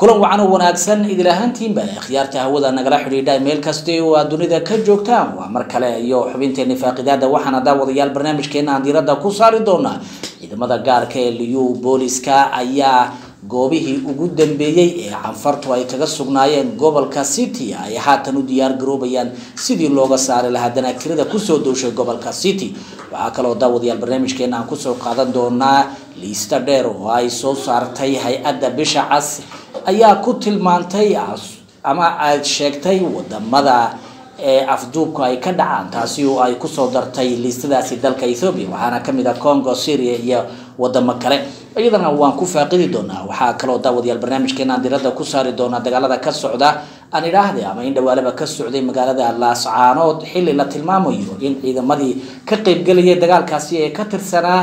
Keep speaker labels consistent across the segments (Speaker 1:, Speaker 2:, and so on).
Speaker 1: kulan wacan oo wanaagsan idil ahaantiinba khiyaarta hawada nagala xidhiidha meel kasta oo aad dunida ka joogtaan waa mar kale iyo xubinteeni faaqidaada waxaana daawadayaal barnaamijkeena aan diiradda ku saari doonaa ciidamada gaarka ee liyu booliska ayaa goobihii ugu dambeeyey ee canfartu ay kaga sugnaayeen gobolka city ay haatan u diyaar garoobayaan sidii looga saari lahaa danaagtirada kusoo dowshay gobolka city waxaa kaloo daawadayaal barnaamijkeena aan kusoo qaadan doonaa liista dheer oo ay soo saartay hay-adda bisha cas ayaa ku tilmaantay ama aad sheegtay wadamada ee afduubka ay ka dhacaan taasi oo ay kusoo dartay liistadaasi dalka ethoobia waxaana kamid ah congo syria iyo wadamo kale iyadana waan ku faaqidi doonaa waxaa kaloo daawadayaal barnaamijkeena diradda ku saari doonaa dagaalada ka socda aan idhaahde ama in dhawaalaba ka socday magaalada laascaanood xilli la tilmaamayo in ciidamadii ka qeybgelayay dagaalkaasi ee ka tirsanaa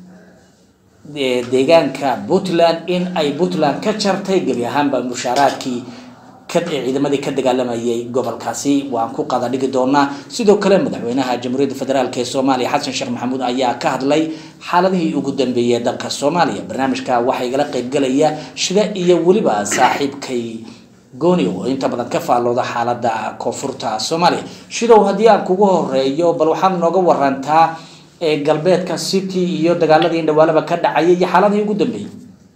Speaker 1: deegaanka puntland in ay puntland ka jartay geli ahaanba mushaaraadkii ciidamadii ka dagaalamayay gobolkaasi waan ku qada dhigi doonaa sidoo kale madaxweynaha jamhuuriyadda federaalk ee soomaaliya xasan sheekh maxamuud ayaa ka hadlay xaaladihii ugu dambeeyay ee dalka soomaaliya barnaamijka waxaa igala qeybgelaya shida iyo weliba saaxiibkay gooni oo inta badan ka faallooda xaalada koonfurta soomaaliya shidow haddii aan kugu horeeyo bal waxaad nooga warantaa ee galbeedka city iyo dagaaladii indhawaalaba ka dhacayay iyo xaaladihii ugu dambeeyey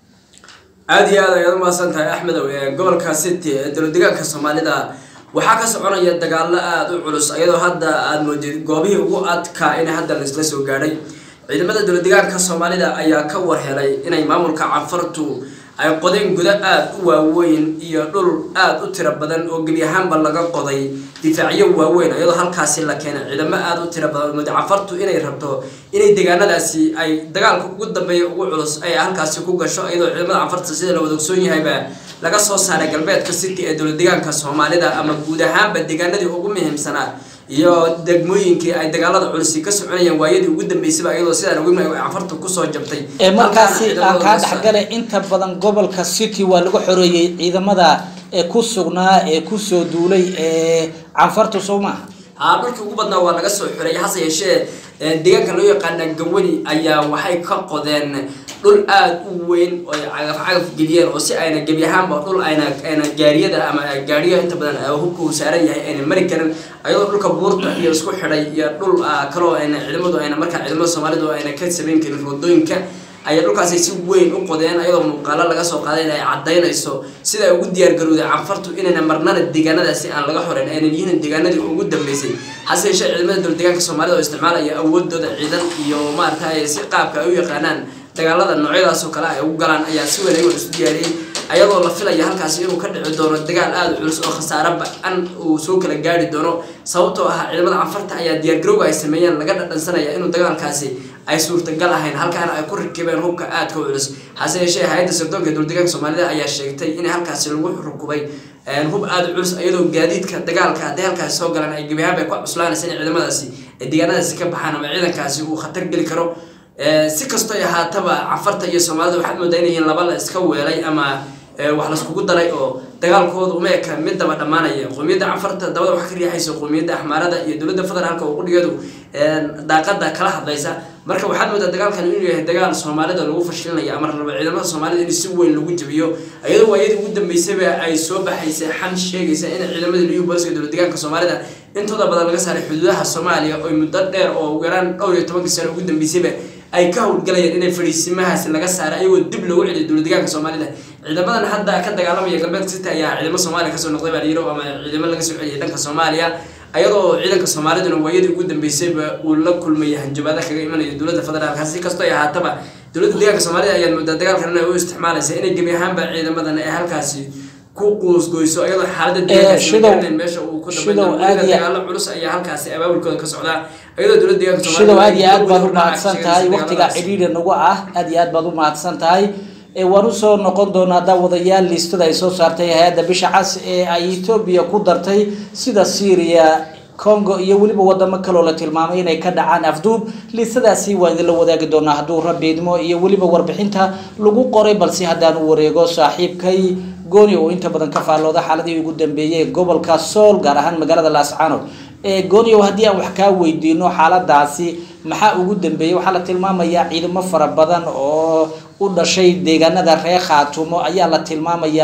Speaker 2: aada iyo aad ayaad umahadsan tahay axmedow ee gobolka city ee dowladegaanka soomaalida waxaa ka soconaya dagaalo aada u culus iyadoo hadda aada moodid goobihii ugu adkaa in hadda laisla soo gaadhay ciidamada dowladegaanka soomaalida ayaa ka warhelay inay maamulka canfartu ay qodeen gudo aada u waaweyn iyo dhul aada u tiro badan oo gebi ahaanba laga qoday difaacyo waaweyn iyadoo halkaasi la keenay ciidamo aada u tiro badan mud canfartu inay rabto inay deegaanadaasi ay dagaalka ugu dambeeya ugu culus ay halkaasi ku gasho iyadoo ciidamada canfarta sida la wada ogsoon yahayba laga soo saaray galbeedka city ee dowladegaanka soomaalida ama guud ahaanba deegaanadii ugu muhiimsanaa iyo degmooyinkii ay dagaalada culisi ka soconayeen waayadii ugu dambeysaba iyadoo sidaan ugu canfarta kusoo jabtay
Speaker 1: ee markaasi aan kaa dhexgale inta badan gobolka city waa lagu xoreeyey ciidamada ee ku sugnaa ee kusoo duulay ee canfartu soo maaha
Speaker 2: haa dhulkii ugu badnaa waa laga soo xoreeyay hase yeeshee deegaanka loo yaqaana gawani ayaa waxay ka qodeen dhul aada u weyn oo ay cagaf cagaf geliyeen oo si ayna gebi ahaanba dhul ayna ayna gaariyada ama gaariyo inta badan hubka uu saaran yahay ayna mari karin ayadoo dhulka buurta iyo isku xidhay iyo dhul kaloo ayna ciidamadu ayna markaa ciidamada soomaalidu ayna ka samayn karin wadooyinka ayaa dhulkaasi si weyn u qodeen ayadoo muuqaalo laga soo qaaday in ay cadaynayso sida ay ugu diyaargarowday canfartu inayna marnana deegaanadaasi aan laga xoreyn aynan yihiin deegaanadii ugu dambeysay hase yeeshee ciidamada dowladegaanka soomaalida oo isticmaalaya awoodooda ciidan iyo maaragtay si qaabka ay u yaqaanaan dagaalada noocyadaas oo kale ay ugu galaan ayaa si weyn ayagoon isu diyaariyey ayadoo la filaya halkaasi inuu ka dhici doono dagaal aada u culus oo khasaare ba-an uu soo kala gaari doono sababtoo ah ciidamada canfarta ayaa diyaargarowga ay sameeyeen laga dhadhansanaya inuu dagaalkaasi ay suurtagal ahayn halkaana ay ku rakibeen hubka aadka u culus hase yeeshee hay-adda sirdoonka dowladegaanka soomaalida ayaa sheegtay in halkaasi lagu rukubay hub aada u culus iyadoo gaadiidka dagaalka hadday halkaasi soo galaan ay gebi ahaan bay ku cuslaanaysa in ciidamadaasi ay deegaanadaasi ka baxaan ama ciidankaasi uu khatar geli karo si kastoo ahaataba canfarta iyo soomaalida waxaad moodaa inay yihiin laba la iska weelay ama wax laiskugu daray oo dagaalkooda uma eka mid daba dhammaanaya qoomiyadda canfarta dabada wax ka riixaysa qoomiyadda axmaarada iyo dowladda federaalka oo qudhigeedu daaqada kala hadlaysa marka waxaad moodaa dagaalkan inuu yahay dagaal soomaalida lagu fashilinayo ama raba ciidamada soomaalida in si weyn lagu jabiyo iyadoo waayadii ugu dambeysaba ay soo baxaysa xan sheegaysa in ciidamada liyu booliska dowladegaanka soomaalida intooda badan laga saaray xuduudaha soomaaliya oo muddo dheer oo ugu yaraan dhowr iyo tobankii sano ugu dambeysaba ay ka howlgalayeen inay fadhiisimahaasi laga saaray ayagoo dib loogu celiyo dowladegaanka soomaalida ciidamadan hadda ka dagaalamaya galbeedka city ayaa ciidamo soomaaliya kasoo noqday baa layiro ama ciidamo laga soo celiyay dhanka soomaaliya ayadoo ciidanka soomaaliduna waayadii ugu dambeysayba uu la kulmaya hanjabaada kaga imanayo dowladda federaalka si kastoo ay ahaataba dowladda deegaanka soomaalida ayaad moodaa dagaalkan inay u isticmaalaysa inay gebi ahaanba ciidamadan ay halkaasi ku quusgoyso iyadoo xaalada deegaanka meesha uu ku dambeeyo dagaalo culus ayaa halkaasi abaabulkooda ka socdaa iyadoo dowladda deegaanka
Speaker 1: shidow aad iyo aad baad u mahadsan tahay waqtiga cidhiidha nagu ah aad iyo aad baad u mahadsan tahay waan usoo noqon doonaa daawadayaal liistada ay soo saartay hay-adda bisha cas ee ay etoobiya ku dartay sida syria congo iyo weliba wadamo kaloo la tilmaamay inay ka dhacaan afduub liistadaasi waan idinla wadaagi doonaa hadduu rabbi idmo iyo weliba warbixinta lagu qoray balse haddaan u wareego saaxiibkay gooni oo inta badan ka faallooda xaaladii ugu dambeeyay ee gobolka sool gaar ahaan magaalada laascaanood gooniow haddii aan wax kaa weydiino xaaladaasi maxaa ugu dambeeyey waxaa la tilmaamayaa ciidamo fara badan oo u dhashay deegaanada reer khaatumo ayaa la tilmaamayaa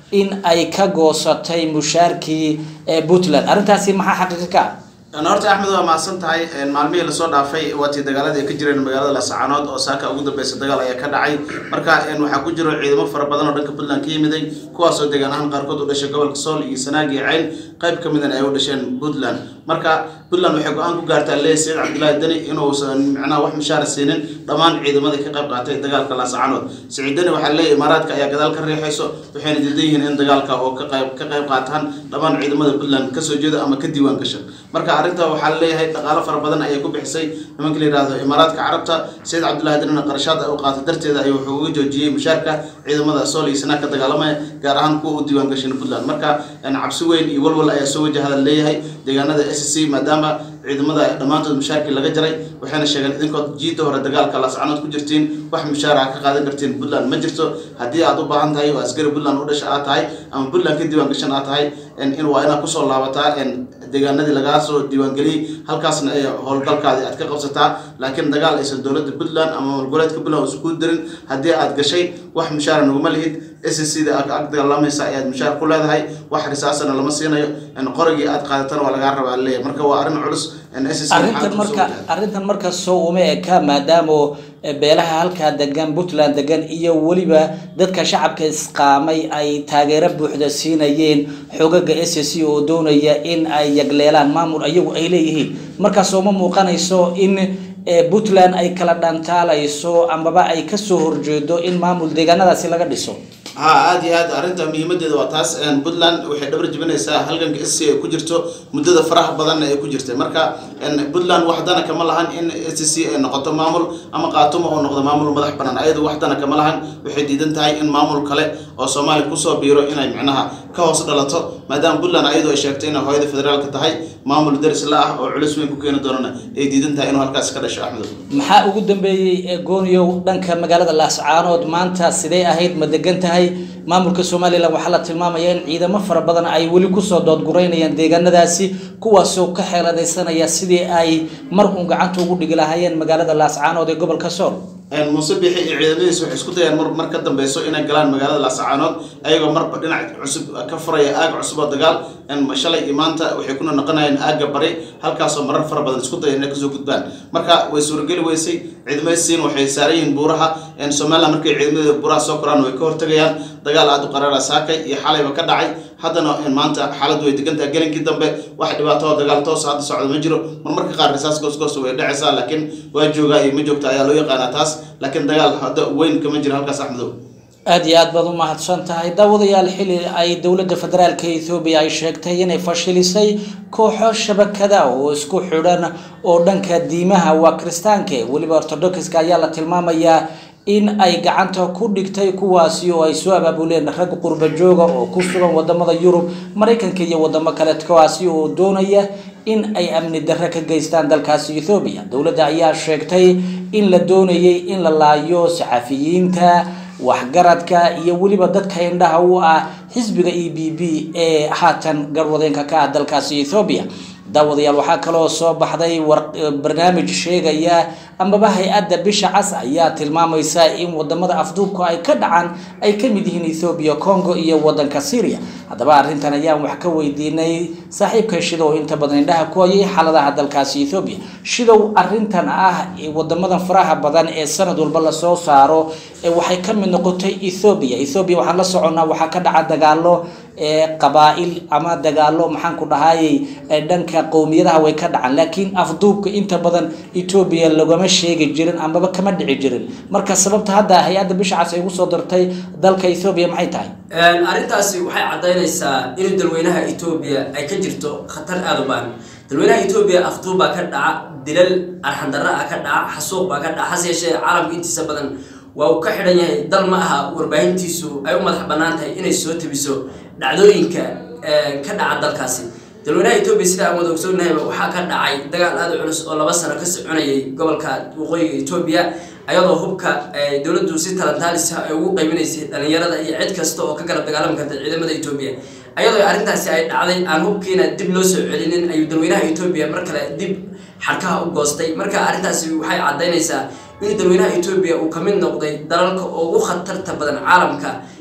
Speaker 1: in ay ka goosatay mushaarkii ee puntland arrintaasi maxaa xaqiiqo ka ah
Speaker 3: horta axmed waa mahadsan tahay maalmihii lasoo dhaafay waatii dagaaladii ay ka jireen magaalada lascaanood oo saaka ugu dambeysa dagaal ayaa ka dhacay marka waxaa ku jiro ciidamo fara badan oo dhanka puntland ka yimiday kuwaasoo deegaan ahaan qaarkood u dhashay gobolka sool iyo sanaag iyo cayn qayb ka midan ay u dhasheen puntland marka puntland waxay go-aan ku gaartaa leey saciid cabdillaahi deni inuusan micnaha wax mushaara siinin dhammaan ciidamadii ka qayb qaatay dagaalka lascaanood saciid deni waxaa leeyahy imaaraadka ayaa gadaal ka riixayso waxayna diidan yihiin in dagaalka oo ka qayb ka qayb qaataan dhammaan ciidamada puntland kasoo jeeda ama ka diiwaan gasha marka arrinta waxaa leeyahay dhaqaalo fara badan ayay ku bixisay nimanka la yihahdo imaaraadka carabta saciid cabdullahi denina qarashaad ay u qaatay darteeda ayuu wuxuu uga joojiyey mushaarka ciidamada sool iyo sanaag ka dagaalamaya gaar ahaan kuwa u diiwaan gashan puntland marka cabsi weyn iyo walwal ayaa soo wajahada leeyahay deegaanada s c maadaama ciidamada dhammaantood mushaarkii laga jaray waxayna sheegeen idinkood jiida hore dagaalka lascanood ku jirtiin wax mushaara ka qaadan kartiin puntland ma jirto haddii aad u baahan tahay oo askari puntland u dhasha aad tahay ama puntland ka diiwaan gashan aad tahay in waa inaad kusoo laabataa deegaanadii lagaa soo diiwaangeliyey halkaasna ay howlgalkaadii aad ka qabsataa laakiin dagaal aysan dowladda puntland ama goboleedka puntland isku dirin haddii aad gashay wax mushaara naguma lihid s c da ag dagaalamaysa ayaad mushaar ku leedahay wax risaasana lama siinayo qorigii aad qaadatana waa lagaa rabaa leeyahay marka waa arrin culus
Speaker 1: arrintan marka arrintan marka soo uma eka maadaama beelaha halkaa degan puntland degan iyo weliba dadka shacabka isqaamay ay taageero buuxda siinayeen xogaga s c oo doonaya in ay yagleelaan maamul ayagu ay leeyihiin markaas uma muuqanayso in puntland ay kala dhantaalayso amaba ay kasoo horjeedo in maamul deegaanadaasi laga dhiso
Speaker 3: ha aada iyo aad arrinta muhiimadeeda waa taas puntland waxay dhabar jebinaysaa halganka s c ay ku jirto muddada faraha badanna ay ku jirtay marka puntland waxdana kama lahan in s c ay noqoto maamul ama qaatumo oo noqdo maamul madax banaan ayadu waxdana kama lahan waxay diidan tahay in maamul kale oo soomaaliya kusoo biiro inay micnaha ka hoos dhalato maadaama puntland ayadu ay sheegtay inay hooyada federaalka tahay maamul daris la ah oo culis weyn ku keeni doonana ay diidan tahay inuu halkaas ka dhasho axmedo
Speaker 1: maxaa ugu dambeeyey ee gooniyow dhanka magaalada laascaanood maanta sidee ahayd ma degan tahay maamulka somalilan waxaa la tilmaamaya in ciidamo fara badan ay weli kusoo doodgureynayaan deegaanadaasi kuwaasoo ka xeeladaysanaya sidii ay mar uun gacanta ugu dhigi lahaayeen magaalada laascaanood ee gobolka sool
Speaker 3: muuse bixi iyo ciidamadiisa waxay isku dayaan mar mar ka dambeyso inay galaan magaalada laascaanood ayagoo marba dhinac cusub ka furaya aag cusub oo dagaal shalay iyo maanta waxay kuna noqonayaan aagga bari halkaasoo marar fara badan isku daya inay kasoo gudbaan marka way suurageli weysay ciidamada siin waxay saaran yihiin buuraha somaliland markay ciidamada buuraha soo koraan way ka hortagayaan dagaal aada u qaraara saakay iyo xalayba ka dhacay haddana maanta xaaladdu way degan tahay gelinkii dambe wax dhibaato oo dagaal toos hadda socda ma jiro marmarka qaar risaas goosgoos way dhacaysaa laakiin waa joogaa iyo ma joogta ayaa loo yaqaanaa taas laakiin dagaal hadda weyn kama jiro halkaas axmedow
Speaker 1: aada iyo aad baad u mahadsan tahay daawadayaal xili ay dowladda federaalka ethoobiya ay sheegtay inay fashilisay kooxo shabakada oo isku xidhan oo dhanka diimaha waa kiristaanka weliba ortodokska ayaa la tilmaamayaa in ay gacanta ku dhigtay kuwaasi oo ay soo abaabuleen rag qurba jooga oo ku sugan wadamada yurub maraykanka iyo wadamo kale kuwaasi oo doonaya in ay amni darre ka geystaan dalkaasi ethoobiya dowladda ayaa sheegtay in la doonayay in la laayo saxafiyiinta waxgaradka iyo weliba dadka indhaha u ah xisbiga e b b ee haatan garwadeenka ka ah dalkaasi ethoobiya daawadayaal waxaa kaloo soo baxday barnaamij sheegaya amaba hay-adda bisha cas ayaa tilmaamaysa in wadamada afduubku ay ka dhacaan ay ka mid yihiin ethoobiya congo iyo wadanka syria haddaba arrintan ayaan wax ka weydiinay saaxiibka shidow inta badan indhaha ku hayay xaaladaha dalkaasi ethoobiya shidow arrintan ah wadamadan faraha badan ee sanad walba lasoo saaro waxay ka mid noqotay ethoobiya ethoobiya waxaan la soconnaa waxaa ka dhaca dagaalo qabaa-il ama dagaalo maxaan ku dhahayay dhanka qowmiyadaha way ka dhacaan laakiin afduubka inta badan etoobiya lagama sheegi jirin amaba kama dhici jirin marka sababta hadda hay-adda bisha cas ay ugu soo dartay dalka ethoobiya maxay tahay
Speaker 2: arrintaasi waxay caddaynaysaa in dalweynaha etoobiya ay ka jirto khatar aada u baan dalweynaha etoobiya afduub baa ka dhaca dilal arxandarra ah ka dhaca xasuuq baa ka dhaca hase yeeshee caalamka intiisa badan waa uu ka xidhan yahay dal ma aha warbaahintiisu ay u madax bannaan tahay inay soo tabiso dhacdooyinka ka dhaca dalkaasi dalweynaha etoobiya sida aan wada ogsoonnahayba waxaa ka dhacay dagaal aada u culus oo laba sano ka soconayay gobolka waqooyiga etoobiya ayadoo hubka dowladdu si talantaalisa ay ugu qaybinaysay dhalinyarada iyo cid kasta oo ka garab dagaalami karta ciidamada etoobiya ayadoo arrintaasi ay dhacday aan hubkiina dib loo soo celinin ayuu dalweynaha etoobiya mar kale dib xadhkaha u goostay marka arrintaasi waxay caddaynaysaa in dalweynaha etoobiya uu ka mid noqday dalalka ugu khatarta badan caalamka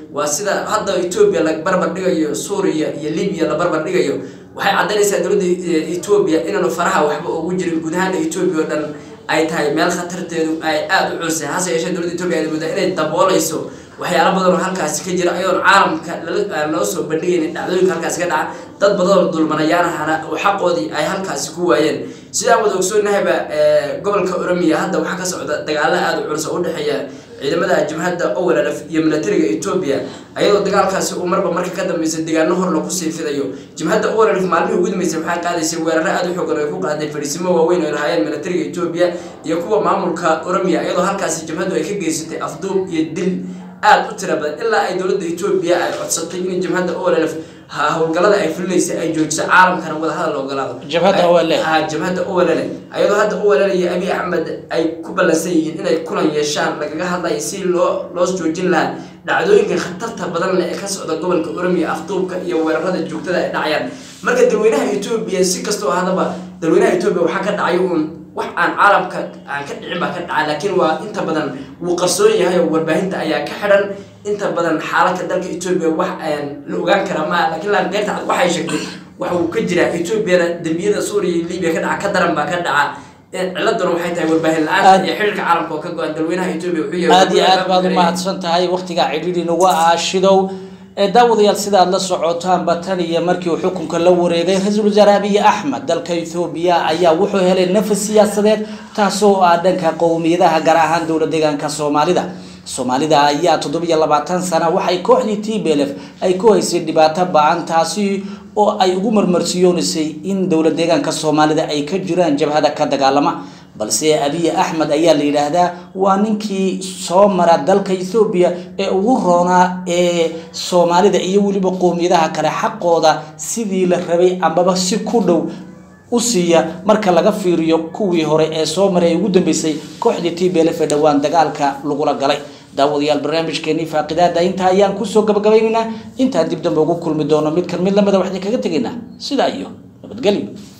Speaker 2: waa sida hadda etoobiya la barbar dhigayo suuriya iyo libiya la barbar dhigayo waxay caddaynaysaa dowladda etoobiya inaanu faraha waxba ugu jirin guud ahaana etoobiya oo dhan ay tahay meel khatarteedu ay aada u culsay hase yeeshee dowladda etoobiya ay moodaa inay daboolayso waxyaalo badan oo halkaasi ka jira ayadoon caalamka aan loo soo bandhigaynin dhacdooyinka halkaasi ka dhaca dad badan oo dulmanayaanahana oo xaqoodii ay halkaasi ku waayeen sidaan wada ogsoonnahayba gobolka oromiya hadda waxaa ka socda dagaalo aada u culus oo udhexeeya ciidamada jabhadda owlalaf iyo milatariga etoobiya ayadoo dagaalkaasi uu marba marka ka dambeysa deegaano hor lagu sii fidayo jabhadda owlalaf maalmihii ugu dambeysay waxay qaadaysay weeraro aada u xoogan oo ay ku qaaday fadhiisimo waaweyn oo lahaayeen milatariga etoobiya iyo kuwa maamulka oromiya iyadoo halkaasi jabhaddu ay ka geysatay afduub iyo dil aada u tira badan ilaa ay dowladda etoobiya ay codsatay in jabhadda olf howlgalada ay fulinaysa ay joojiso caalamkana wadahadal ogolaado
Speaker 1: Jabhadda OLF.
Speaker 2: ha jabhadda olale ayadoo hadda olale iyo abiy axmed ay ku ballansan yihiin inay kulan yeeshaan lagaga hadlayo si loo loos joojin lahaa dhacdooyinka khatarta badan leh ee ka socda gobolka oromiya afduubka iyo weerarada joogtada ay dhacayaan marka dalweynaha etoobiya si kastoo hadaba dalweynaha etoobiya waxaa ka dhacay uun wax aan caalamka aan ka dhicin baa ka dhaca laakiin waa inta badan wuu qarsoon yahay oo warbaahinta ayaa ka xidhan inta badan xaaladka dalka etoobiya wax aan la ogaan kara ma laakiin laan deerta cad waxay sheegtay waxa uu ka jiraa etoobiyada dembiyada suuriya iyo libiya ka dhaca ka daran baa ka dhaca ciladuna waxay tahay warbaahin la-aanta iyo xiriirka caalamka oo ka go-an dalweynaha etoobiya wuxuu yahay
Speaker 1: aada iyo aad baad u mahadsan tahay waktigaa cidhiidhi nagu aashidow ee daawadayaal sida aad la socotaanba tan iyo markii uu xukunka la wareegay ra-iisul wasaare abiy axmed dalka ethoobiya ayaa wuxuu helay nafas siyaasadeed taasoo ah dhanka qowmiyadaha gaar ahaan dowla deegaanka soomaalida soomaalida ayaa toddobiyo labaatan sana waxay kooxdii t b l f ay ku haysay dhibaato ba-an taasi oo ay ugu marmarsiyoonaysay in dowla deegaanka soomaalida ay ka jiraan jabhada ka dagaalama balse abiy axmed ayaa la yidhaahdaa waa ninkii soo mara dalka ethoobiya ee ugu roonaa ee soomaalida iyo weliba qowmiyadaha kale xaqooda sidii la rabay ambaba si ku dhow u siiya marka laga fiiriyo kuwii hore ee soo maray ee ugu dambeysay kooxdii t b l f ee dhowaan dagaalka lagula galay daawadayaal barnaamijkeenii faaqidaada intaa ayaan kusoo gabagabaynaynaa intaan dib dambe ugu kulmi doono mid kan mid lamida waxaan kaga tegaynaa sidaa iyo nabadgelyo